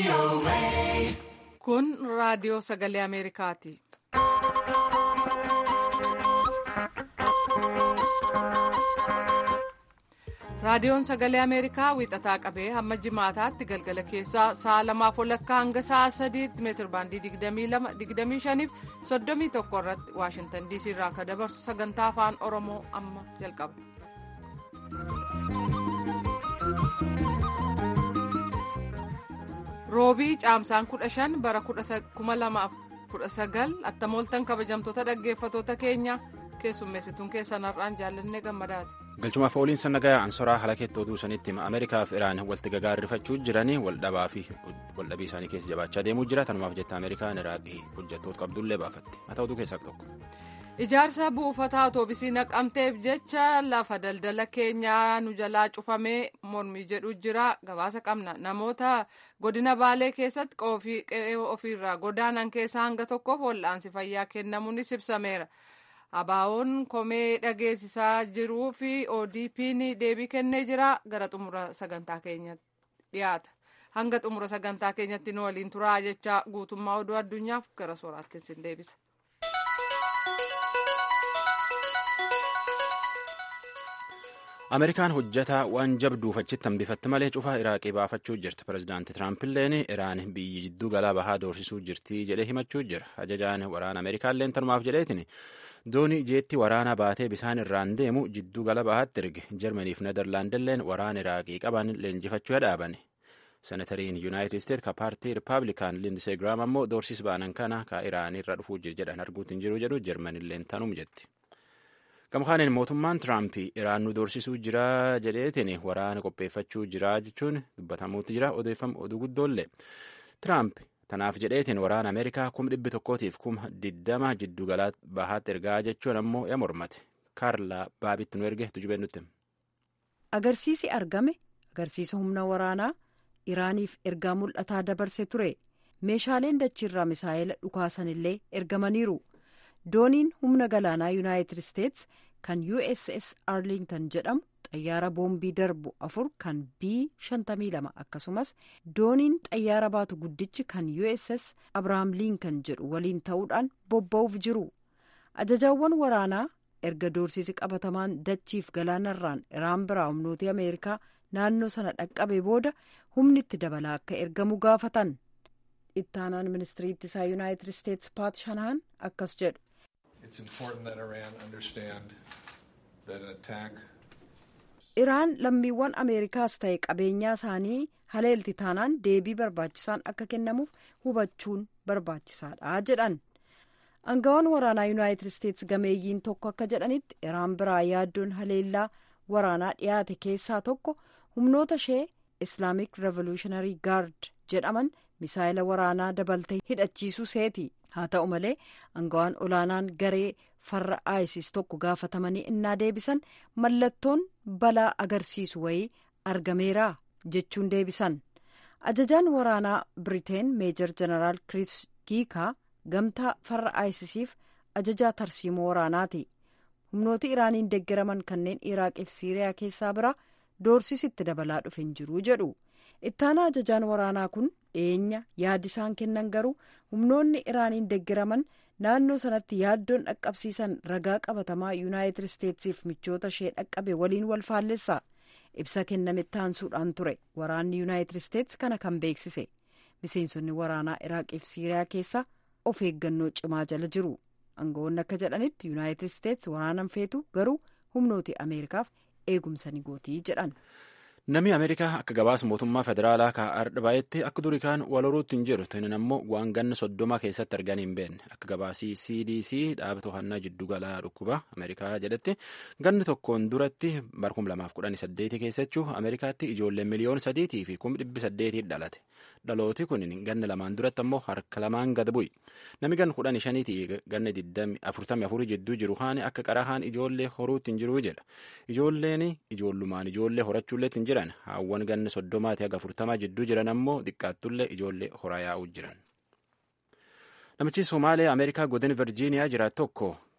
Kun raadiyoo sagalee Ameerikaati. Raadiyoon sagalee Ameerikaa wiixataa qabee hamma jimaataatti galgala keessaa sa'a lamaaf walakkaa hanga sa'a sadiitti meetir baandii 22-25 fi 31 irratti Waashintan DC irraa akka dabarsu sagantaa afaan Oromoo amma jalqaba. Roobii caamsaan 15 bara 2019 attamooltan kabajamtoota dhaggeeffatoota keenya keessummeessituun keessan har'aan jaallannee gammadaati. galchumaaf ooliin sannagaa ansoraa halakeetti oduu sanitti ameerikaa fi iraan walitti gagaarrifachuu jiranii waldhabaa fi waldhabii isaanii keessa jabaachaa deemuu jira tanumaaf jetta ameerikaan iraaqii hojjettoota qabdullee baafatti mata oduu keessaa tokko. ijaarsa buufataa otoobisii naqamteef jecha lafa daldala keenyaa nu jalaa cufamee mormii jedhu jira gabaasa qabna namoota godina baalee keessatti qe'ee ofiirraa godaanan keessaa hanga tokkoof wal'aansi fayyaa kennamuunis ibsameera. abaawoon komee dhageessisaa jiruu fi ODP'n deebii kennee jira gara xumura sagantaa keenyatti dhiyaata hanga xumura sagantaa keenyatti nu waliin turaa jecha guutummaa oduu addunyaaf gara sooraattis sin deebisa. ameerikaan hojjetaa waan jabduuf achitti hambifatti malee cufaa iraaqii baafachuu jirti pirezidaanti tiraampiilleen iraan biyyi jidduu galaa bahaa doorsisuu jirti jedhee himachuu jira ajajaan waraana ameerikaalleen tanumaaf jedheetiin doonii jeetti waraana baatee bisaan irraan deemu jidduu gala bahaatti erge jarmaniif nedarlaandilleen waraana iraaqii qaban leenjifachuu dhaaban senatariin yuunaayitid isteet ka paartii rippaabilikaan lindisee giraam ammoo doorsis baanan kana ka iraan irra dhufuu jiru jedhan arguutti hin jiru jedhu jarmanilleen tanum jetti. gamkaaniin mootummaan tiraamp iraan nu doorsisuu jira jedheetiin waraana qopheeffachuu jira jechuun dubbatamuutti jira odeeffamu oduu guddoollee tiraamp tanaaf jedheetiin waraana ameerikaa kuma dhibbi tokkootiif kuma diddama jiddu galaa bahaatti ergaa jechuun ammoo ya mormate kaarlaa baabitti nu erge tujubee nutti. agarsiisi argame agarsiisa humna waraanaa iraaniif ergaa mul'ataa dabarse ture meeshaaleen dachiirraa misaa'ela dhukaasanillee ergamaniiru. dooniin humna galaanaa yuunaayitid isteets kan uss arlington jedhamu xayyaara boombii darbu afur kan b 52 akkasumas dooniin xayyaara baatu guddichi kan uss abrahaam liinkan jedhu waliin ta'uudhaan bobba'uuf jiru ajajaawwan waraanaa erga doorsisi qabatamaan dachiif galaanarraan iraan biraa humnooti ameerikaa naannoo sana dhaqqabe booda humni itti dabalaa akka ergamu gaafatan ittaanaan ministirii ittisaa yuunaayitid isteets paat shanahan akkas jedhu. iraan lammiiwwan ameerikaas ta'e qabeenyaa isaanii haleelti taanaan deebii barbaachisaan akka kennamuuf hubachuun barbaachisaadha jedhan angawaan waraanaa yuunaayitid isteets gameeyyiin tokko akka jedhanitti iraan biraa yaaddoon haleellaa waraanaa dhiyaate keessaa tokko humnoota ishee islaamik revolutionary guard jedhaman misaayila waraanaa dabaltee hidhachiisuu seeti haa ta'u malee angawaan olaanaan garee farra isis tokko gaafatamanii innaa deebisan mallattoon balaa agarsiisu wayii argameera jechuun deebisan ajajaan waraanaa biriteen meejor jeneraal kiriis kiikaa gamtaa farra isisiif ajajaa tarsiimoo waraanaati humnooti iraaniin deeggaraman kanneen iraaqiif siiriyaa keessaa bira doorsisitti dabalaa dhufe hin jiru jedhu ittaana ajajaan waraanaa kun dhiyeenya yaadisaan kennan garuu humnoonni iraaniin deeggaraman naannoo sanatti yaaddoon dhaqqabsiisan ragaa qabatamaa yuunaayitid isteetsiif michoota ishee dhaqqabe waliin wal faallessa ibsa kenname taansuudhaan ture waraanni yuunaayitid isteets kana kan beeksise miseensonni waraanaa iraaqiif siiriyaa keessa of eeggannoo cimaa jala jiru aangawoonni akka jedhanitti yuunaayitid isteets waraanan feetu garuu humnooti ameerikaaf eegumsa ni gootii jedhan. namni ameerikaa akka gabaasa mootummaa federaalaa kaa'aadha baay'etti akka durii kaan wal horuutti hin jiru tunin ammoo waan ganna soddoma keessatti arganii hin beekne akka gabaasii cdc dhaaba to'annaa jiddu galaa dhukkuba ameerikaa jedhetti ganni tokkoon duratti bara 2018 keessachuu ameerikaatti ijoollee miliyoona sadiitii fi kuma dhibbi saddeetii dhalate dhalooti kun ganna lamaan duratti ammoo harka lamaan gad bu'i namni ganna kudhan shaniitii ganna afurtamii afurii jidduu jiru haani akka qarahaan ijoollee horuutti hin jiru jedha ijoolleen ijoollummaan ijoollee horachuullee hin jiran haawwan ganna soddomaati haga afurtamaa jidduu jiran ammoo xiqqaattullee ijoollee horaa yaa'uu jiran. namichi somaaliyaa ameerikaa godina virjiiniyaa jiraatu tokko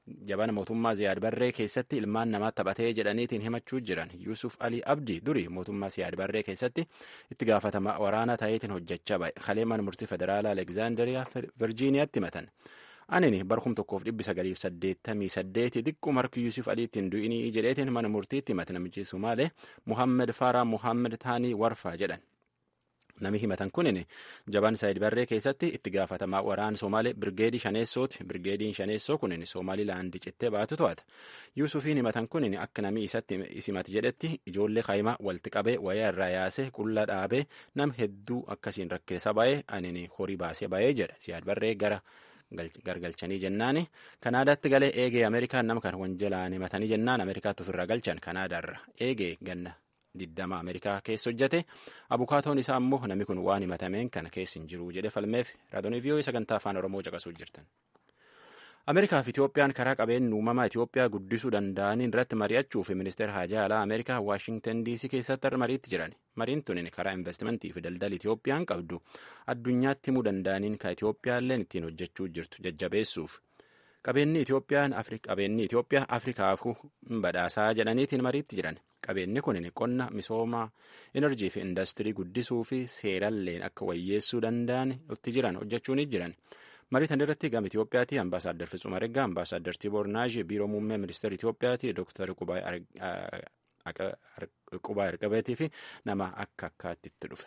jabana mootummaa ziyaad barree keessatti ilmaan namaa taphatee jedhaniitiin himachuu jiran yuusuf alii abdii duri mootummaa ziyaad barree keessatti itti gaafatama waraana ta'eetiin hojjechaa ba'e kalee mana murtii federaalaa alekzaandariyaa virjiiniyaatti himatan anini barkum tokkoof dhibbi sagaliif saddeettamii saddeeti xiqqoo marki yuusuf aliittiin du'inii jedheetiin mana murtiitti himate namichi sumaalee muhammed faaraa muhammed taanii warfaa jedhan nami himatan kunin jabaan saayid barree keessatti itti gaafatamaa waraana somaalee birgeedii shaneessooti birgeediin shaneessoo kunin somaalilaandi cittee baatu to'ata yuusufiin himatan kunin akka nami isatti isimati jedhetti ijoollee kaayimaa walitti qabee wayaa irraa yaasee qulla dhaabee nam hedduu akkasiin rakkeessa ba'ee anini horii baasee ba'ee jedha siyaad barree gara gargalchanii jennaani kanaadaatti galee eegee ameerikaan nama kan wanjalaan himatanii jennaan ameerikaatti ofirraa galchan kanaadaarra eegee ganna diddama ameerikaa keessa hojjate abukaatoon isaa immoo namni kun waan himatameen kana keessa hin jiru jedhe falmeef raadiyoo vii'oo'ee sagantaa afaan oromoo caqasuu jirtan. ameerikaa fi itiyoophiyaan karaa qabeenya uumamaa itiyoophiyaa guddisuu danda'aniin irratti mari'achuu fi ministeera haajaa alaa ameerikaa waashingtan diisii keessatti mariitti jiran mariin tunin karaa investimentii fi daldala itiyoophiyaan qabdu addunyaatti himuu danda'aniin ka itiyoophiyaalleen ittiin hojjechuu jirtu jajjabeessuuf qabeenyi itiyoophiyaan qabeenyi itiyoophiyaa afrikaaf badhaasaa jedhaniitiin mariitti jiran qabeenyi kun qonna misoomaa enerjii fi indastirii guddisuu fi seeralleen akka wayyeessuu danda'an itti jiran hojjechuun jiran. marii tan irratti gama Itoophiyaati ambaasaaddar Fitsum Argaa ambaasaaddar Tiboor Naaji biiroo muummee ministeera Itoophiyaati dooktar Qubaa Erqabeetii fi nama akka akkaatti itti dhufe.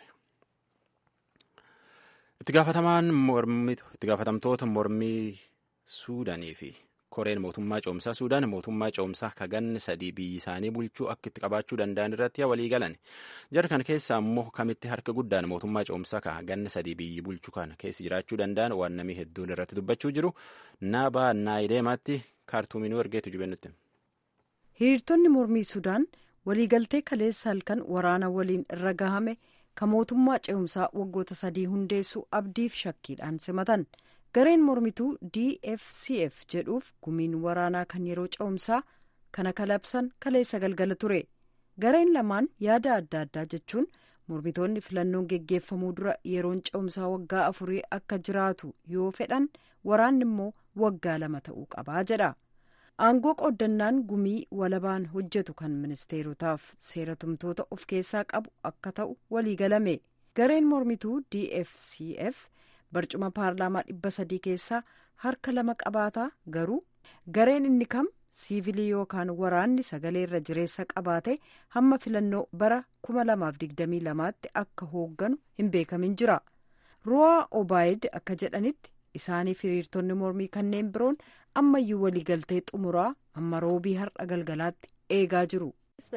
Itti gaafatamtoota mormii Suudaanii fi koreen mootummaa coomsaa Suudaan mootummaa coomsaa kaganne sadii biyyi isaanii bulchuu akka itti qabaachuu danda'an irratti walii galan. Jara kana keessa immoo kamitti harka guddaan mootummaa coomsaa ka ganne sadii biyyi bulchuu kana keessa jiraachuu danda'an waan namii hedduun irratti dubbachuu jiru. Naabaa Naayideemaatti kaartuuminuu ergeetu jubennutti. Hiriirtonni mormii Sudaan waliigaltee kaleessa halkan waraana waliin irra gahame ka mootummaa ce'umsaa waggoota sadii hundeessuu abdiif shakkiidhaan simatan. gareen mormituu dfcf jedhuuf gumiin waraanaa kan yeroo ce'umsaa kana kalabsan kaleessa galgala ture gareen lamaan yaada adda addaa jechuun mormitoonni filannoon geggeeffamuu dura yeroon ce'umsaa waggaa afurii akka jiraatu yoo fedhan waraanni immoo waggaa lama ta'uu qabaa jedha aangoo qooddannaan gumii walabaan hojjetu kan ministeerotaaf seeratumtoota of keessaa qabu akka ta'u waliigalame gareen mormituu dfcf. barcuma paarlaamaa dhibba sadii keessaa harka lama qabaataa garuu gareen inni kam siivilii yookaan waraanni sagalee irra jireessa qabaate hamma filannoo bara 2022tti akka hoogganu hin beekamin jira ruwaa obaayid akka jedhanitti isaaniif hiriirtonni mormii kanneen biroon ammayyuu waliigaltee xumuraa amma roobii har'a galgalaatti eegaa jiru.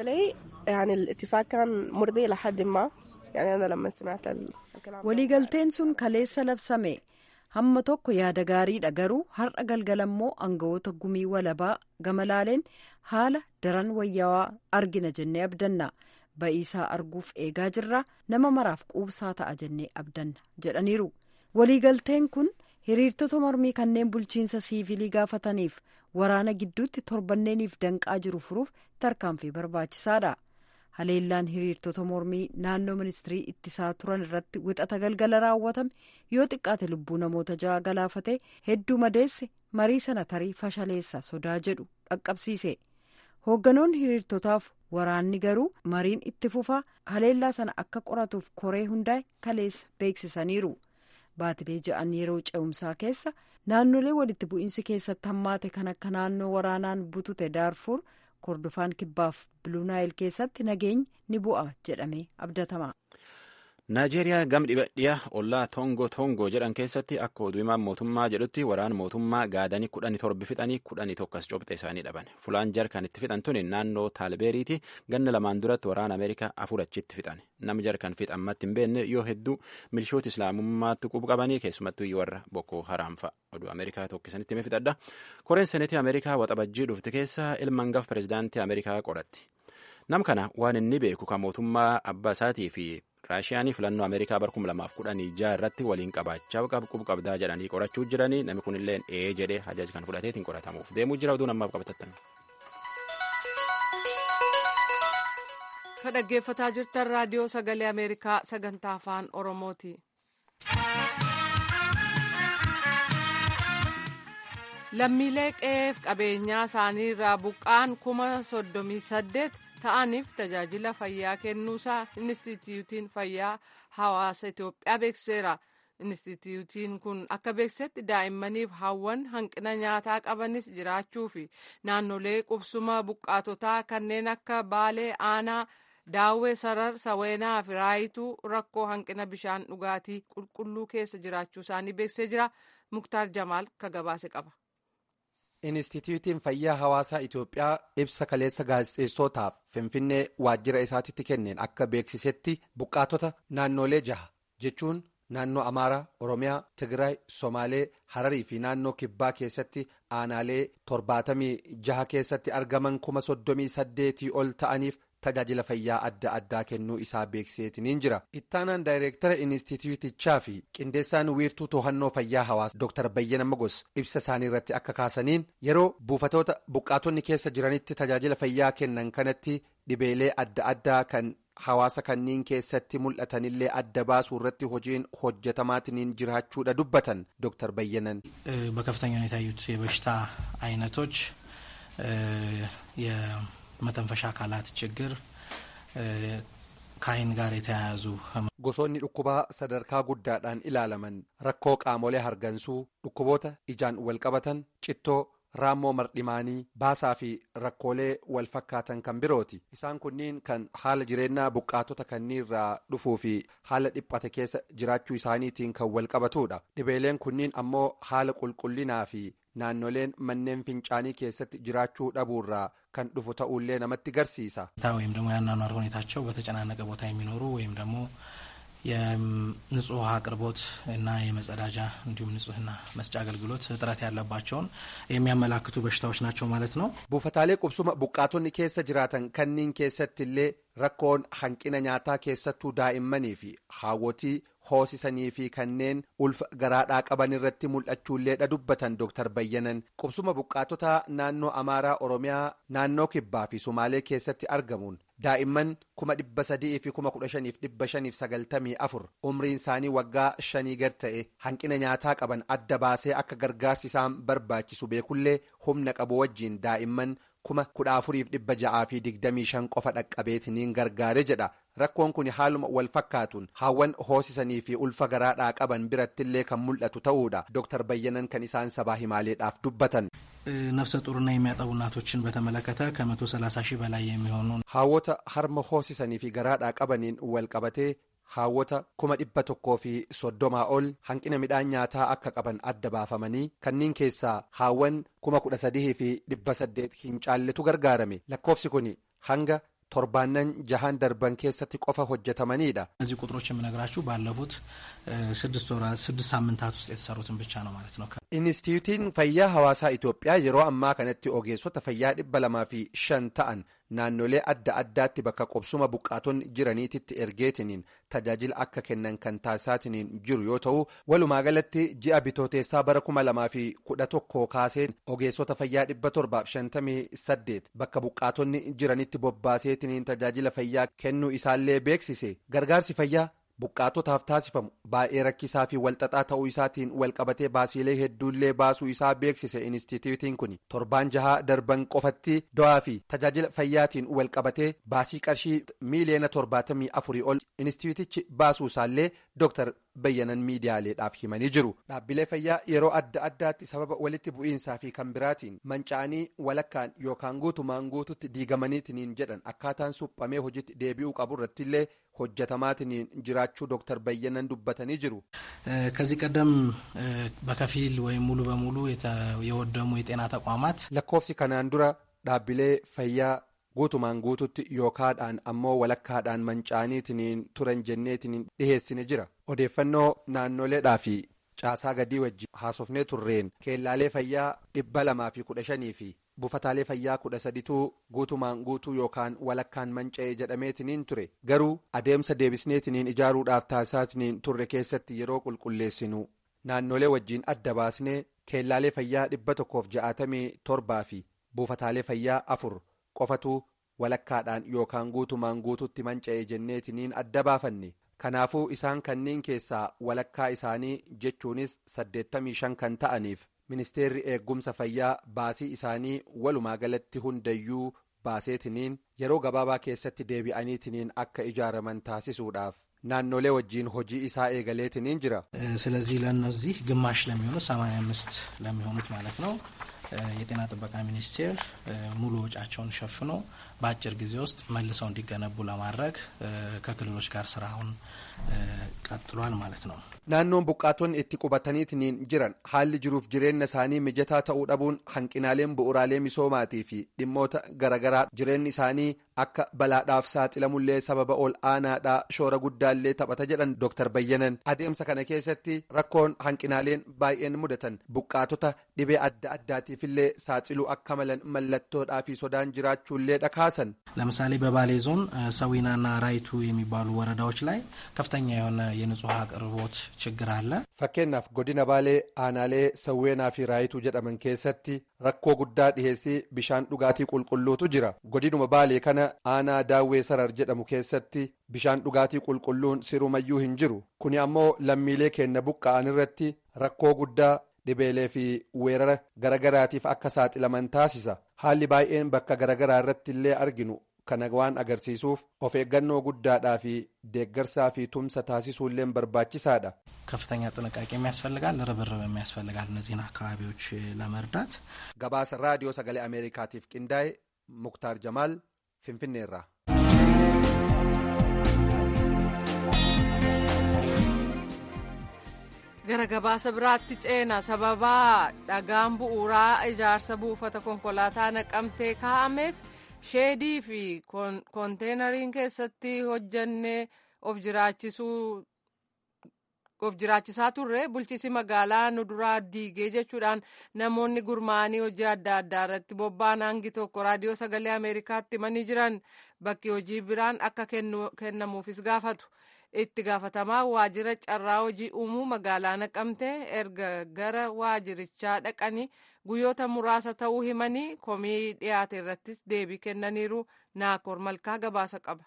waliigalteen sun kaleessa labsame hamma tokko yaada gaariidha garuu har'a galgala immoo aangawoota gumii walabaa gama laaleen haala daran wayyaawaa argina jennee abdanna ba'iisaa arguuf eegaa jirra nama maraaf quubsaa ta'a jennee abdanna jedhaniiru waliigalteen kun hiriirtota mormii kanneen bulchiinsa siivilii gaafataniif waraana gidduutti torbanneeniif danqaa jiru furuuf tarkaanfii barbaachisaadha. haleellaan hiriirtota mormii naannoo ministirii ittisaa turan irratti wixata galgala raawwatame yoo xiqqaate lubbuu namoota ja'a galaafate hedduu madeesse marii sana tarii fashaleessa sodaa jedhu dhaqqabsiise hoogganoonni hiriirtotaaf waraanni garuu mariin itti fufaa haleellaa sana akka qoratuuf koree hundaa'e kaleessa beeksisaniiru baatilee ja'an yeroo ce'umsaa keessa naannolee walitti bu'iinsi keessatti hammaate kan akka naannoo waraanaan butute daarfuur. kordofaan kibbaaf biluunaayil keessatti nageenyi ni bu'a jedhamee abdatama. naajeeriyaa gam dhiyaa ollaa toongoo toongoo jedhan keessatti akka oduu himaan mootummaa jedhutti waraana mootummaa gaadanii kudhanii torbi fixanii kudhanii tokkas cobxe isaanii dhaban fulaan jarkan itti fixan tuni naannoo taalbeeriiti ganna lamaan duratti waraana ameerikaa afur achitti fixan namni jarkan fixammatti hin beekne yoo hedduu milishoota islaamummaatti qubu qabanii keessumattuu warra bokkoo haraam fa'a oduu ameerikaa tokkisanitti hime fixadha koreen seneetii ameerikaa waxabajjii dhufte keessa ilma hangafa pirezidaantii ameerikaa qoratti nam kana waan inni beeku kan mootummaa abbaa isaatii fi raashiyaanii filannoo ameerikaa bara kuma lamaaf kudhanii jaha irratti waliin qabaachaa qabu qabdaa jedhanii qorachuu jiranii namni kun illee ee jedhee ajaja kan fudhateetiin qoratamuuf deemuu jira oduu namaaf qabatattan. ka dhaggeeffataa jirtan raadiyoo sagalee ameerikaa sagantaa afaan oromooti. lammiilee qe'eef qabeenyaa isaanii irraa buqqaan kuma soddomii saddeet ta'aniif tajaajila fayyaa kennuusaa inistituutiin fayyaa hawaasa itiyoophiyaa beekseera inistituutiin kun akka beeksetti daa'immaniif hawwan hanqina nyaataa qabanis jiraachuu fi naannolee qubsuma buqqaatotaa kanneen akka baalee aanaa daawwee sarar saweenaa fi raayituu rakkoo hanqina bishaan dhugaatii qulqulluu keessa jiraachuu isaanii beeksee jira muktaar jamaal ka gabaase qaba. Inistituutiin fayyaa hawaasaa Itoophiyaa ibsa kaleessa gaazexeessootaaf Finfinnee waajjira isaatitti kenneen akka beeksisetti buqqaatota naannolee jaha jechuun naannoo Amaaraa, Oromiyaa, Tigraay, Somaalee, Hararii fi naannoo Kibbaa keessatti aanaalee torbaatamii jaha keessatti argaman kuma soddomii saddeetii ol ta'aniif tajaajila fayyaa adda addaa kennuu isaa beekseetiniin jira. Ittaanaan daayireektara inistituutichaa fi qindeessaan wiirtuu to'annoo fayyaa hawaasa Dr. Bayyana Magos ibsa isaanii irratti akka kaasaniin yeroo buufatoota buqqaatonni keessa jiranitti tajaajila fayyaa kennan kanatti dhibeelee adda addaa kan hawaasa kanniin keessatti mul'atanillee adda baasuu irratti hojiin hojjetamaatiniin jiraachuudha dubbatan Dr. Bayyanan. በከፍተኛ ሁኔታ ያዩት የበሽታ አይነቶች የመተንፈሻ አካላት ችግር ከአይን ጋር የተያያዙ gosoonni dhukkubaa sadarkaa guddaadhaan ilaalaman rakkoo qaamolee hargansuu dhukkuboota ijaan walqabatan cittoo raammoo mardhimaanii baasaa fi rakkoolee wal fakkaatan kan birooti isaan kunniin kan haala jireenyaa buqqaatota kanniirraa dhufuu fi haala dhiphate keessa jiraachuu isaaniitiin kan wal qabatudha dhibeeleen kunniin ammoo haala qulqullinaa fi naannoleen manneen fincaanii keessatti jiraachuu dhabuurraa kan dhufu ta'ullee namatti garsiisa. ወይም ደግሞ የአኗኗር ሁኔታቸው በተጨናነቀ ቦታ የሚኖሩ ወይም ደግሞ የንጹህ ውሃ አቅርቦት እና የመጸዳጃ እንዲሁም ንጹህና መስጫ አገልግሎት እጥረት ያለባቸውን የሚያመላክቱ በሽታዎች ናቸው ማለት ነው። buufataalee qubsuma buqqaatonni keessa jiraatan kanniin keessattillee rakkoon hanqina nyaataa keessattuu daa'immanii fi haawwotii hoosisanii fi kanneen ulfa garaadhaa qaban irratti mul'achuulleedha dubbatan Dr. Bayyanan qubsuma buqqaatotaa naannoo Amaaraa Oromiyaa naannoo Kibbaa fi Sumaalee keessatti argamuun daa'imman kuma dhibba sadii fi kuma kudha shaniif dhibba shaniif sagaltamii afur umriin isaanii waggaa shanii gad ta'e hanqina nyaataa qaban adda baasee akka gargaarsi isaan barbaachisu beekullee humna qabu wajjiin daa'imman kuma kudha afuriif dhibba ja'aa fi digdamii shan qofa dhaqqabeetiniin gargaare jedha rakkoon kun haaluma wal fakkaatuun haawwan hoosisanii fi ulfa garaadhaa qaban birattillee kan mul'atu ta'uudha Dr. Bayyanan kan isaan sabaa himaaleedhaaf dubbatan. ነፍሰ ጡርና የሚያጠቡ እናቶችን በተመለከተ ከመቶ ሰላሳ ሺህ በላይ የሚሆኑ haawwota harma hoosisanii fi garaadhaa qabaniin wal qabatee haawwota kuma dhibba tokkoo fi soddomaa ol hanqina midhaan nyaataa akka qaban adda baafamanii kanneen keessaa haawwan kuma kudha sadii fi dhibba saddeet hin caalletu gargaarame lakkoofsi kun hanga torbaannan jahan darban keessatti qofa hojjetamaniidha. እነዚህ ቁጥሮች የምነግራችሁ ባለፉት ስድስት ወራት ስድስት ሳምንታት ውስጥ የተሰሩትን ብቻ ነው ማለት ነው። Inistituutiin fayyaa hawaasaa Itoophiyaa yeroo ammaa kanatti ogeessota fayyaa dhibba lamaa fi shan ta'an naannolee adda addaatti bakka qubsuma buqqaatonni jiraniititti ergeetiniin tajaajila akka kennan kan taasisaatiniin jiru yoo ta'u walumaa galatti ji'a bitooteessaa bara kuma lamaa fi kudha tokko kaaseen ogeessota fayyaa dhibba torbaaf shantamii saddeet bakka buqqaatonni jiranitti bobbaaseetiniin tajaajila fayyaa kennuu isaallee beeksise gargaarsi fayyaa. buqqaatotaaf taasifamu baay'ee rakkisaa fi walxaxaa ta'uu isaatiin walqabatee baasiilee hedduullee baasuu isaa beeksise inistituutiin kun torbaan jahaa darban qofatti do'aa fi tajaajila fayyaatiin walqabatee baasii qarshii miiliyoona torbaatamii afurii ol inistituutichi baasuu isaallee dooktar bayyanan miidiyaaleedhaaf himanii jiru dhaabbilee fayyaa yeroo adda addaatti sababa walitti bu'iinsaa fi kan biraatiin manca'anii walakkaan yookaan guutumaan guututti diigamaniitiniin jedhan akkaataan suphamee hojiitti deebi'uu qabu irrattillee hojjetamaatiniin jiraachuu dooktar bayyanan dubbatanii jiru. ከዚህ ቀደም በከፊል ወይም ሙሉ በሙሉ የወደሙ የጤና ተቋማት lakkoofsi kanaan dura dhaabbilee fayyaa guutumaan guututti yookaadhaan ammoo walakkaadhaan manca'aniitiniin turan jenneetiniin dhiheessine jira odeeffannoo naannoleedhaa fi caasaa gadii wajjin haasofnee turreen keellaalee fayyaa dhibba lamaa fi kudha shanii fi buufataalee fayyaa kudha sadituu guutumaan guutuu yookaan walakkaan manca'e jedhameetiniin ture garuu adeemsa deebisneetiniin ijaaruudhaaf taasisaatiniin turre keessatti yeroo qulqulleessinu naannolee wajjiin adda baasnee keellaalee fayyaa dhibba tokkoof ja'atamii torbaa fi buufataalee fayyaa afur qofatu walakkaadhaan yookaan guutumaan guututti manca'e jenneetiniin adda baafanne kanaafuu isaan kanneen keessaa walakkaa isaanii jechuunis saddeettamii shan kan ta'aniif ministeerri eeggumsa fayyaa baasii isaanii walumaa galatti hundayyuu baaseetiniin yeroo gabaabaa keessatti deebi'aniitiniin akka ijaaraman taasisuudhaaf naannolee wajjiin hojii isaa eegaleetiniin jira. ስለዚህ ለእነዚህ ግማሽ ለሚሆኑት ሰማንያ አምስት ለሚሆኑት ማለት ነው የጤና ጥበቃ ሚኒስቴር ሙሉ ወጪያቸውን ሸፍኖ በአጭር ጊዜ ውስጥ መልሰው እንዲገነቡ ለማድረግ ከክልሎች ጋር ስራውን ቀጥሏል ማለት ነው። naannoon buqqaatonni itti qubataniitiin jiran haalli jiruuf jireenya isaanii mijataa ta'uu dhabuun hanqinaaleen bu'uraalee misoomaatii fi dhimmoota garaagaraa jireenyi isaanii akka balaadhaaf saaxilamullee sababa ol aanaadhaa shoora guddaallee taphata jedhan dooktar bayyanan adeemsa kana keessatti rakkoon hanqinaaleen baay'een mudatan buqqaatota dhibee adda addaatiifillee saaxiluu akka malan mallattoodhaa fi sodaan jiraachuullee dhakaasan. ለምሳሌ በባሌ ዞን ሰዊናና ራይቱ የሚባሉ ወረዳዎች ላይ ከፍተኛ የሆነ የንጹህ አቅርቦት ችግር አለ። fakkeenyaaf godina baalee aanaalee sawweenaa fi raayituu jedhaman keessatti rakkoo guddaa dhiheessii bishaan dhugaatii qulqulluutu jira godinuma baalee kana aanaa daawwee sarar jedhamu keessatti bishaan dhugaatii qulqulluun sirumayyuu hin jiru kuni ammoo lammiilee keenya buqqa'an irratti rakkoo guddaa dhibeelee fi weerara garagaraatiif akka saaxilaman taasisa haalli baay'een bakka garagaraa irratti illee arginu kana waan agarsiisuuf of eeggannoo guddaadhaa fi deeggarsaa fi tumsa taasisuulleen barbaachisaadha. ከፍተኛ ጥንቃቄ የሚያስፈልጋል፣ ርብርብ የሚያስፈልጋል እነዚህን አካባቢዎች ለመርዳት። gabaasa raadiyoo sagalee ameerikaatiif qindaa'e muktaar jamaal finfinneerraa. gara gabaasa biraatti ceena sababa dhagaan bu'uuraa ijaarsa buufata konkolaataa naqamtee kaa'ameef sheedii fi koonteenariin keessatti hojjannee of jiraachisuu of jiraachisaa turre bulchiisi magaalaa nu duraa diigee jechuudhaan namoonni gurmaa'anii hojii adda addaa irratti bobba'an hangi tokko raadiyoo sagalee ameerikaatti himanii jiran bakki hojii biraan akka kennamuufis gaafatu. itti gaafatamaa waajjira carraa hojii uumuu magaalaa naqamtee erga gara waajjirichaa dhaqanii guyyoota muraasa ta'uu himanii komii dhiyaate irrattis deebii kennaniiru naakoor malkaa gabaasa qaba.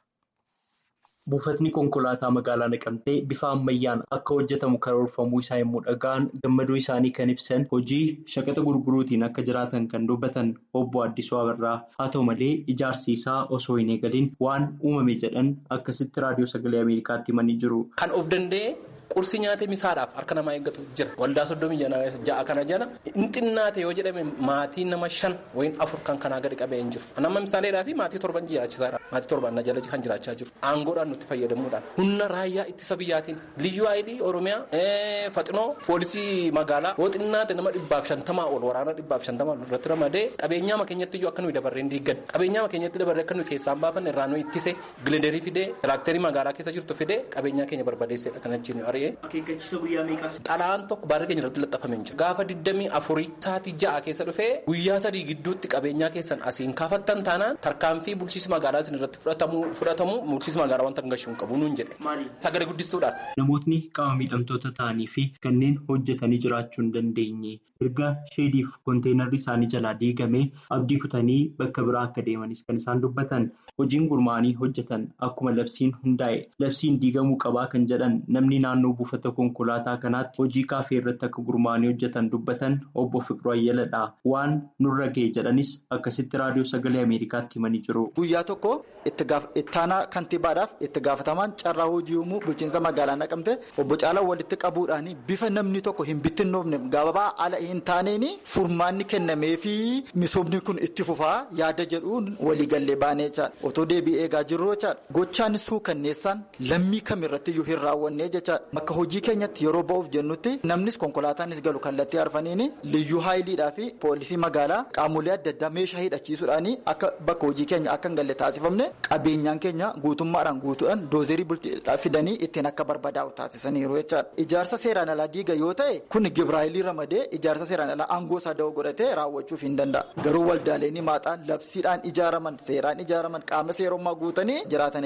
Buufatni konkolaataa magaalaa naqamtee bifa ammayyaan akka hojjetamu karoorfamuu isaa yommuu dhaga'an gammaduu isaanii kan ibsan hojii shaqaxa gurguruutiin akka jiraatan kan dubbatan obbo Addisuu Abarraa haa ta'u malee ijaarsi isaa osoo hin eegalin waan uumame jedhan akkasitti raadiyoo sagalee Ameerikaatti himanii jiru. Kan of danda'e qursii nyaatee misaadhaaf harka namaa eeggatu jira. Waldaa soddomii ja'a kana jala hin xinnaate yoo jedhame maatii nama shan wayin afur kan kanaa gadi qabee hin jiru. Nama misaaleedhaa fi maatii torban jiraachisaadha. Maatii torban na jala kan jiraachaa jiru. Aangoodhaan nutti fayyadamuudhaan. Humna raayyaa ittisa biyyaatiin liyyuu aayidii Oromiyaa faxinoo poolisii magaalaa yoo xinnaate nama dhibbaaf shantamaa ol waraana dhibbaaf shantamaa ol irratti ramadee qabeenyaa keenyatti iyyuu akka nuyi dabarreen diiggan qabeenyaa keenyatti dabarree akka nuyi keessaan baafanne irraa nuyi ittise gilenderii fidee tiraakterii magaalaa keessa jirtu fidee qabeenyaa keenya barbadeessedha kan achiin ari'ee. Akeekkachiisa guyyaa meeqaas? Xalaan tokko baarrii keenya irratti laxxafamee jira. Gaafa digdamii afurii sa'aatii ja'a keessa dhufee guyyaa sadii gidduutti qabeenyaa keessan asiin kaafattan taanaan tarkaanfii bulchiinsi magaalaa isin irratti fudhatamu bulchiinsi magaalaa wanta hin gashuun qabu nuun jedhe. Sagalee guddistuudhaan. Namootni qaama miidhamtoota ta'anii fi kanneen hojjetanii jiraachuu hin dandeenye erga sheediif konteenarri isaanii jalaa diigamee abdii kutanii bakka biraa akka deemanis kan isaan dubbatan hojiin gurmaa'anii hojjetan akkuma labsiin hundaa'e labsiin diigamuu qabaa kan jedhan namni naannoo buufata konkolaataa kanaatti hojii kaafee irratti akka gurmaa'anii hojjetan dubbatan obbo Fiqiruu Ayyaladha waan nurra ga'e jedhanis akkasitti raadiyoo sagalee Ameerikaatti himanii jiru. Guyyaa tokko ittaanaa kantiibaadhaaf itti gaafatamaan carraa hojii uumuu bulchiinsa magaalaa naqamte obbo Caalaa walitti qabuudhaan bifa namni tokko hin bittinnoofne gabaabaa ala hin taaneen furmaanni kennamee fi misoomni kun itti fufaa yaada jedhuun waliigallee baanee jechaadha. Otoo deebii eegaa jirru jechaadha. Gochaan suukanneessaan lammii kamirrattiyyuu hin raawwannee jechaadha. Bakka hojii keenyatti yeroo ba'uuf jennutti namnis konkolaataanis galu kallattii arfaniin liyyuu haayiliidhaa fi poolisii magaalaa qaamolee adda addaa meeshaa hidhachiisuudhaan akka bakka hojii keenya akka hin galle taasifamne qabeenyaan keenya guutummaadhaan guutuudhaan doozerii bulchiidhaa fidanii ittiin akka barbadaa'u taasisaniiru jechaadha. Ijaarsa seeraan alaa diiga yoo ta'e kun gibraayilii ramadee ijaarsa seeraan alaa aangoo isaa da'oo godhatee raawwachuuf hin danda'a. Garuu waldaaleen maaxaan labsiidhaan ijaaraman seeraan ijaaraman qaama seerummaa guutanii jiraatan jechaadha.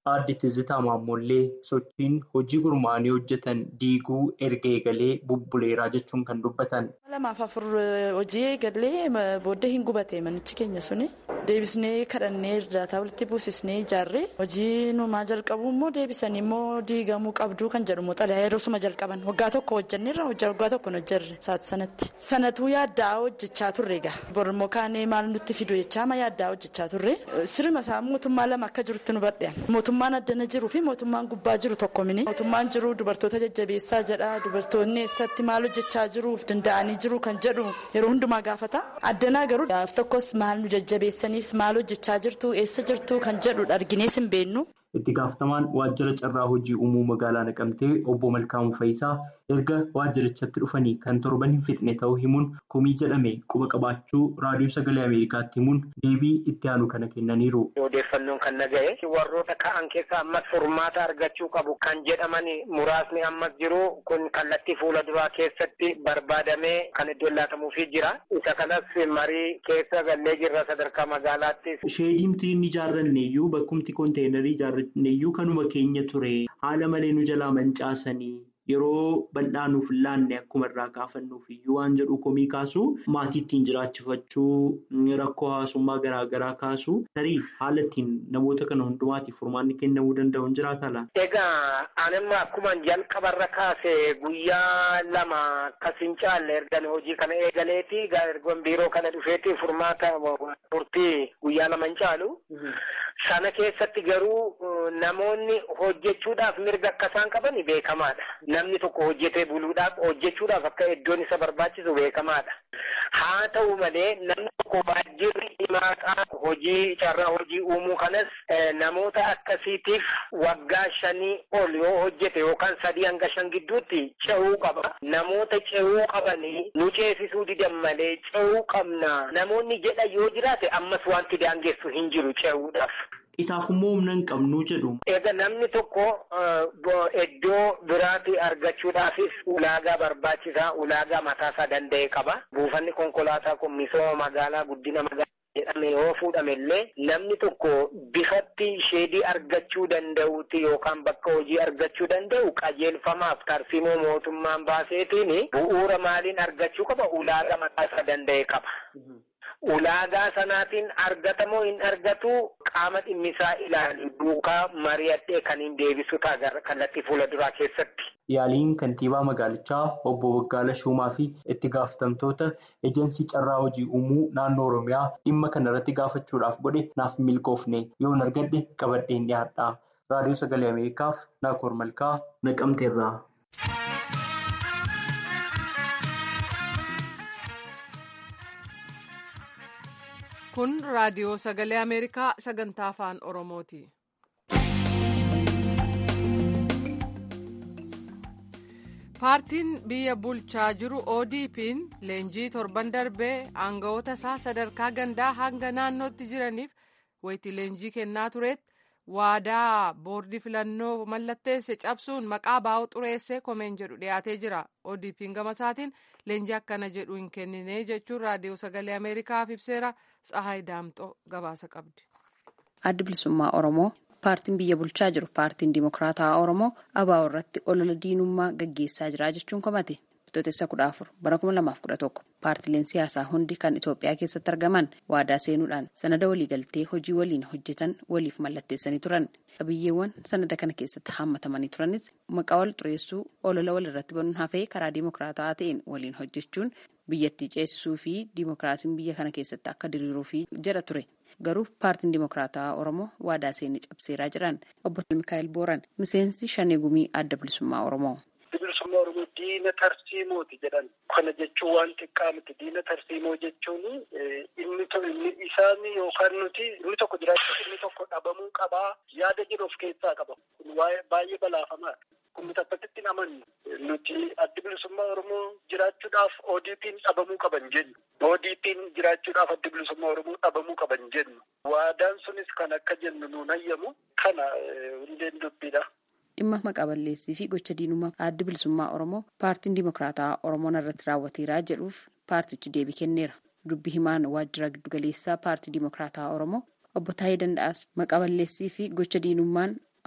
aadde Tizitaa Maammoollee sochiin hojii gurmaa'anii hojjetan diiguu erga eegalee bubbuleeraa jechuun kan dubbatan. lamaaf afur hojii eegallee booddee hin gubate manichi keenya suni deebisnee kadhannee irdaataa walitti buusisnee ijaarree hojii numaa jalqabu immoo deebisanii immoo diigamuu qabduu kan jedhu xalayaa yeroosuma jalqaban waggaa tokko hojjanneerra waggaa tokko hojjarre saati sanatti sanatuu yaaddaa hojjechaa turre egaa bormoo kaanee maal nutti fidu jechaa ma yaaddaa hojjechaa turre sirma isaa mootummaa lama akka jirutti nu badhean mootummaan addana jiruu fi mootummaan gubbaa jiru tokko mini mootummaan jiru dubartoota jajjabeessaa jedha dubartoonni eessatti maal hojjechaa jiruuf danda'anii jiru kan jedhu yeroo hundumaa gaafata addanaa garuu gaaf tokkos maal nu jajjabeessaniis maal hojjechaa jirtu eessa jirtu kan jedhu arginees hin beennu. itti gaafatamaan waajjira carraa hojii uumuu magaalaa naqamtee obbo Malkaamuu Fayisaa erga waajjirichatti dhufanii kan torban hin fixne ta'uu himuun komii jedhame quba qabaachuu raadiyoo sagalee ameerikaatti himuun deebii itti aanu kana kennaniiru. odeeffannoon kan naga'e warroota ka'an keessa ammas furmaata argachuu qabu kan jedhaman muraasni ammas jiru kun kallattii fuula duraa keessatti barbaadamee kan iddoo laatamuufii jira isa kanas marii keessa gallee jirra sadarkaa magaalaatti. sheediimti inni ijaarranne iyyuu bakkumti konteenarii ijaarranne iyyuu kanuma keenya ture haala malee nu jalaa mancaasanii. Yeroo bal'aa nuuf laanne akkuma irraa kaafannuuf iyyuu waan jedhu komii kaasu maatii ittiin jiraachifachuu rakkoo hawaasummaa garaa garaa kaasu tarii haala ittiin namoota kana hundumaatiif furmaanni kennamuu danda'u hin jiraata laata? Egaa anamma akkuma jalqabarra kaase guyyaa lama akkas hin caalle erga hojii kana eegaleeti ergoon biiroo kana dhufeeti furmaata turtii guyyaa lama hin caalu. Sana keessatti garuu namoonni hojjechuudhaaf mirga akka isaan qaban beekamaadha. Namni tokko hojjetee buluudhaaf hojjechuudhaaf akka iddoon isa barbaachisu beekamaadha. Haa ta'u malee namni tokko waajjirri himaataa hojii carraa hojii uumuu kanas namoota akkasiitiif waggaa shanii ol yoo hojjete yookaan sadii hanga shan gidduutti ce'uu qaba. Namoota ce'uu qabanii nu ceesisuu didan malee ce'uu qabna. Namoonni jedha yoo jiraate ammas wanti daangessu hin jiru ce'uudhaaf. Isaaf immoo humna hin qabnu jedhu. Egaa namni tokko iddoo biraatti argachuudhaafis ulaagaa barbaachisaa ulaagaa mataasaa danda'e qaba. Buufanni konkolaataa kun misooma magaalaa guddina magaalaa jedhame yoo fuudhame illee namni tokko bifatti sheedii argachuu danda'uuti yookaan bakka hojii argachuu danda'u qajeelfamaaf tarsiimoo mootummaan baaseetiin bu'uura maaliin argachuu qaba ulaagaa mataasaa danda'e qaba. Ulaagaa sanaatiin argatamoo hin argatu qaama dhimmisaa ilaalu duukaa mari'adhee kan hin deebisu ta'a kallattii fuula duraa keessatti. Yaaliin kantiibaa magaalichaa obbo Waggaala Shumaa fi itti gaafatamtoota ejensii carraa hojii uumuu naannoo Oromiyaa dhimma kana irratti gaafachuudhaaf godhe naaf milkoofne yoon argadhe qabadheen dhiyaadha. Raadiyoo Sagalee Ameerikaaf Naakoor Malkaa Naqamteerraa. Kun raadiyoo sagalee Ameerikaa sagantaa afaan Oromooti. Paartiin biyya bulchaa jiru ODP'n leenjii torban darbee aangawoota isaa sadarkaa gandaa hanga naannootti jiraniif wayitii leenjii kennaa turetti waadaa boordii filannoo mallatteesse cabsuun maqaa baa'u xureessee komeen jedhu dhiyaatee jira. ODP'n gama isaatiin leenjii akkana jedhu hin kennine jechuun raadiyoo sagalee Ameerikaaf ibseera. Tsahaay Daamxoo gabaasa qabdi. Addi bilisummaa Oromoo paartiin biyya bulchaa jiru paartiin Dimokiraataa Oromoo ABO irratti olola diinummaa gaggeessaa jira jechuun komate. Bitootessa kudha afur bara kuma lamaaf kudha tokko paartileen siyaasaa hundi kan Itoophiyaa keessatti argaman waadaa seenuudhaan sanada waliigaltee hojii waliin hojjetan waliif mallatteessanii turan. Qabiyyeewwan sanada kana keessatti haammatamanii turanis maqaa wal xureessuu olola walirratti banuun hafee karaa dimokiraataa ta'een waliin hojjechuun biyyattii ceesisuu fi dimokiraasiin biyya kana keessatti akka diriiruuf jedha ture. Garuu paartiin dimokiraataa Oromoo waadaa seenii cabseeraa jiran obbo Mikaa'el Booran miseensi shanee gumii adda bilisummaa Oromoo. bilisummaa oromoo diina tarsiimooti jedhan kana jechuun waan xiqqaa miti diina tarsiimoo jechuun inni inni isaan yookaan nuti inni tokko jiraachuuf inni tokko dhabamuu qabaa yaada jedhu of keessaa qaba kun baay'ee balaafamaadha. Kun nuti akkasitti amannu nuti addi bilisummaa oromoo jiraachuudhaaf ODP'n dhabamuu qaban jennu. ODP'n jiraachuudhaaf addi bilisummaa oromoo dhabamuu qaban jennu. Waadaan sunis kan akka jennu nuun hayyamu kana hundeen dubbiidha. dhimma maqaa balleessii fi gocha diinummaa addi bilisummaa oromoo paartiin dimokiraataa oromoon irratti raawwateeraa jedhuuf paartichi deebii kenneera dubbi himaan waajjira giddugaleessaa paartii dimokiraataa oromoo obbo Taayee Danda'aas maqaa balleessii fi gocha diinummaan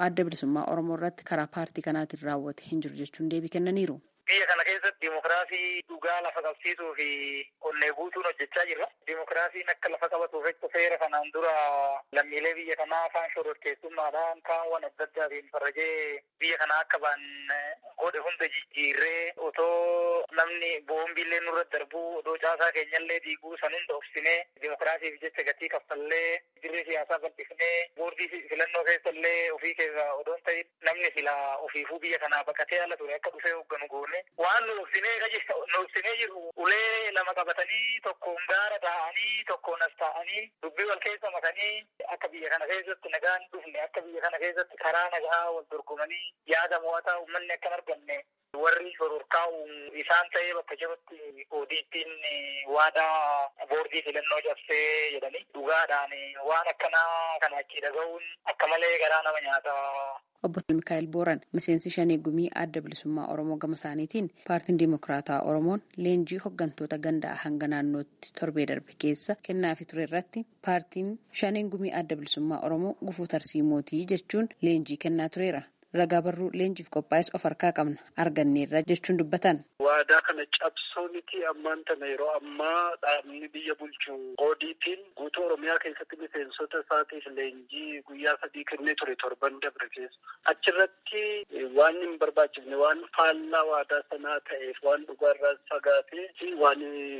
adda bilisummaa oromoo irratti karaa paartii kanaatiin raawwate hin jiru jechuun deebii kennaniiru. Biyya kana keessatti dimokiraasii dhugaa lafa qabsiisuu fi onnee guutuun hojjechaa jirra. Dimokiraasiin akka lafa qabatuuf jecha seera kanaan dura lammiilee biyya kanaa afaan shororkeessummaadhaan kaawwan adda addaatiin farrajee biyya kanaa akka ba'an godhe hunda jijjiirree otoo namni boombiillee nurra darbuu odoo caasaa keenyallee diiguu san hunda obsinee dimokiraasiif jecha gatii kaffallee dirree siyaasaa bal'ifnee boordii filannoo keessallee ofii keessa odoon ta'in namni sila ofiifuu biyya kanaa baqatee ala ture akka dhufee hoogganu goone waan nu obsinee nu obsinee jiru ulee lama qabatanii tokkoon gaara taa'anii tokkoon as taa'anii dubbii wal keessa makanii akka biyya kana keessatti nagaan dhufne akka biyya kana keessatti karaa nagaa wal dorgomanii yaada mo'ataa uummanni akka hin arganne warri shororkaa'u isaan ta'ee bakka jirutti oodiittiin waadaa boordii filannoo cabsee jedhanii dhugaadhaan waan akkanaa kana achii dhaga'uun akka malee garaa nama nyaata. Obbo Mikaa'el Booran miseensi shanee gumii adda bilisummaa Oromoo gama isaaniitiin paartiin Dimokiraataa Oromoon leenjii hooggantoota gandaa hanga naannootti torbee darbe keessa kennaafi ture irratti paartiin shaneen gumii adda bilisummaa Oromoo gufuu tarsiimootii jechuun leenjii kennaa tureera. Ragaa barruu leenjiif qophaa'es of harkaa qabna arganneerra jechuun dubbatan. Waadaa kana cabsoo miti ammaan tana yeroo ammaa dhaabni biyya bulchu oodiitiin guutuu Oromiyaa keessatti miseensota isaatiif leenjii guyyaa sadii kennee ture torban dabre keessa. Achirratti waan hin barbaachifne waan faallaa waadaa sanaa ta'eef waan dhugaarraa fagaatee fi waan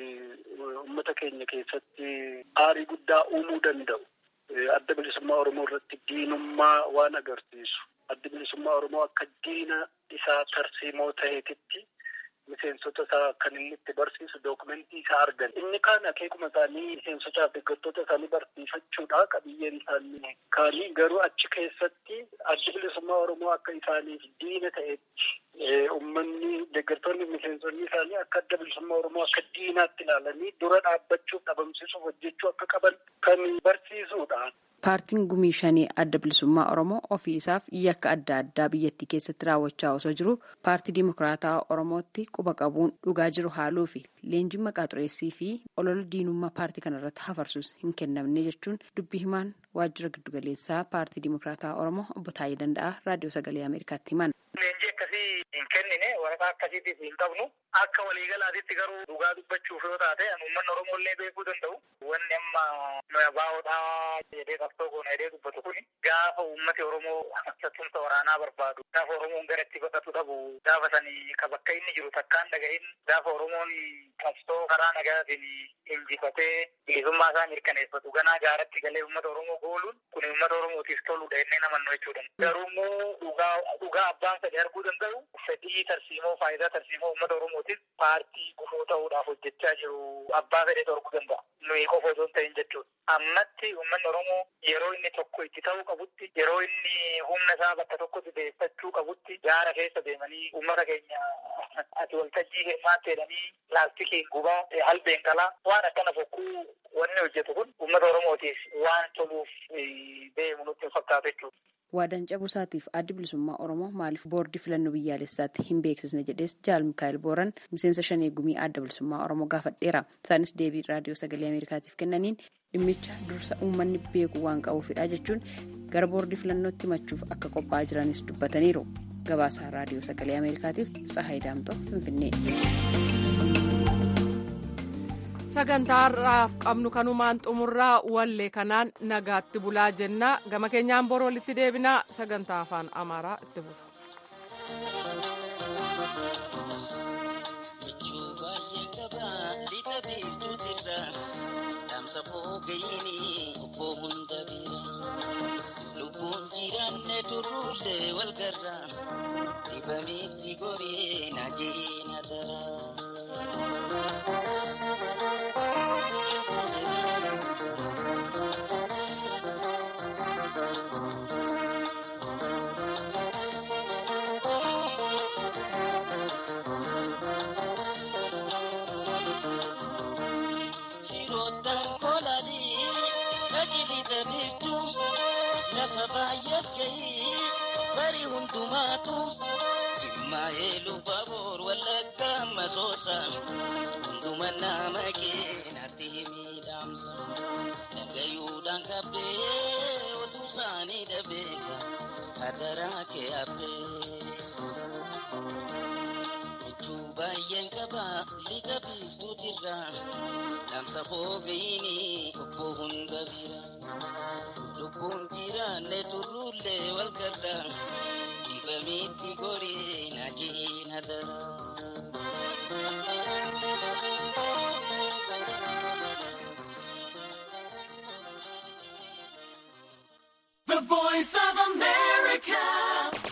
uummata keenya keessatti aarii guddaa uumuu danda'u. Adda bilisummaa Oromoo irratti diinummaa waan agarsiisu. Adda bilisummaa Oromoo akka diina isaa tarsiimoo ta'eetitti miseensota isaa kan inni itti barsiisu dookumentii isaa argan. Inni kaan akeekuma isaanii miseensotaa fi deeggartoota isaanii barsiifachuudha qabiyyeen isaanii. Kaanii garuu achi keessatti adda bilisummaa Oromoo akka isaaniif diina ta'etti uummanni deeggartoonni miseensonni isaanii akka adda bilisummaa Oromoo akka diinaatti ilaalanii dura dhaabbachuuf dhabamsiisuuf hojjechuu akka qaban kan barsiisudha. Paartiin gumii shanii adda bilisummaa Oromoo ofii isaaf yakka adda addaa biyyattii keessatti raawwachaa osoo jiru paartii Dimokiraataa Oromootti quba qabuun dhugaa jiru haaluu fi leenjiin maqaa xureessii fi olola diinummaa paartii kanarratti hafarsuus hin kennamne jechuun dubbii himaan waajjira giddugaleessaa paartii Dimokiraataa Oromoo obbo Taayii Danda'aa raadiyoo sagalee Ameerikaatti himan. Leenjii akkasii hin kennine waraqaa akkasiitiif hin qabnu akka waliigalaatitti garuu dhugaa dubbachuuf yoo taate uummanni Oromoo illee beekuu danda'u. Wanni amma nuyi abaa'oodhaa jedhee qabsoo goona jedhee dubbatu kun gaafa uummati Oromoo sattumsa waraanaa barbaadu gaafa Oromoon gara itti godhatu dhabu gaafa sanii ka bakka inni jiru takkaan dhaga'in gaafa Oromoon qabsoo karaa nagaatiin injifatee bilisummaa isaa mirkaneeffatu ganaa gaaratti galee uummata Oromoo gooluun kun uummata Oromootiif toludha jennee namannu jechuudha. Garuu immoo dhugaa dhugaa abbaan sadii arguu danda'u fedhii tarsiimoo faayidaa tarsiimoo uummata Oromootiif paartii gufuu ta'uudhaaf hojjechaa jiru abbaa fedhee torguu danda'a. Nuyi qofa osoo hin ta'in jechuudha. Ammatti uummanni Oromoo yeroo inni tokko itti ta'uu qabutti yeroo inni humna isaa bakka tokkotti deeffachuu qabutti gaara keessa deemanii uummata keenya ati waltajjii hirmaatte jedhanii laastikiin gubaa halbeen qalaa waan akkana fokkuu wanni hojjetu kun uummata Oromootiif waan toluuf deemu nutti hin fakkaatu jechuudha. Waadaan cabuu isaatiif addi bilisummaa Oromoo maaliif boordii filannoo biyyaalessaatti hin beeksisne jedhees Jaal Mikaa'el Booran miseensa shanee gumii adda bilisummaa Oromoo gaafadheera. Isaanis deebii raadiyoo sagalee Ameerikaatiif kennaniin dhimmicha dursa uummanni beeku waan qabuufidha jechuun gara boordii filannootti himachuuf akka qophaa'aa jiranis dubbataniiru. Gabaasaa raadiyoo sagalee Ameerikaatiif Tsahaay Daamtoo Finfinnee. sagantaa har'aaf qabnu kanumaan xumurraa wallee kanaan nagaatti bulaa jennaa gama keenyaan bor walitti deebinaa sagantaa afaan amaaraa itti bufu. lubbuun jiraanne turruullee wal garra dibamitti goree na jeena bari hundumaatu jimmaa'ee lubbaboor wallagga masoosa hunduma nama keenatti miidhamsa dhagayuudhaan qabdee otuu isaanii dhabeeka adaraa kee habbee. Michuu baay'een qaba lixa biiftuutirra dhaamsa foofiini obbo hunda bira. Lubbuun jiraanne turruullee wal garra dibamitti gorii na jiina dara. The voice of America.